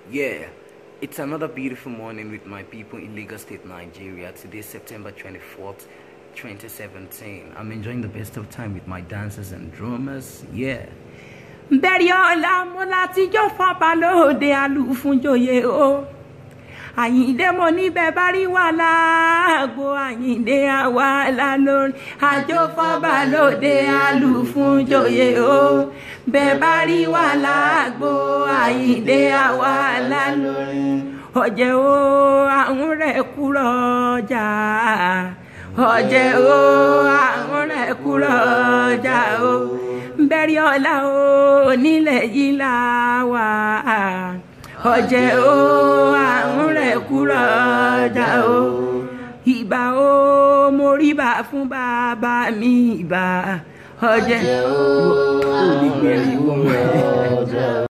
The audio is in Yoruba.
Yeah, it's another beautiful morning with my people in Lagos State, Nigeria. Today, September 24th, 2017. I'm enjoying the best of time with my dancers and drummers. Yeah. bẹ́ẹ̀rẹ̀ ọ̀la mo láti jó fọ́ba lóde alùfúnjòyè o àyìndé mo níbẹ̀ bá rí wà láàgbo àyìndé àwa la lórí àjò fọ́ba lóde alùfúnjòyè o bẹ́ẹ̀ bá rí wà láàgbo àyìndé àwa la lórí ọ̀jẹ̀ o àwọn rẹ̀ kúrọ̀ ọjà ọ̀jẹ̀ o àwọn rẹ̀ kúrọ̀ ọjà o bẹ́ẹ̀rẹ̀ ọ̀la o nílẹ̀ yìí là wà ọ̀jẹ̀ o àwọn rẹ̀ kúrọ̀ ọjà o ìbà o mo rí bá fún bàbá mi ìbà ọ̀jẹ̀ o ò lè gbẹ̀rẹ̀ ìwọ̀n.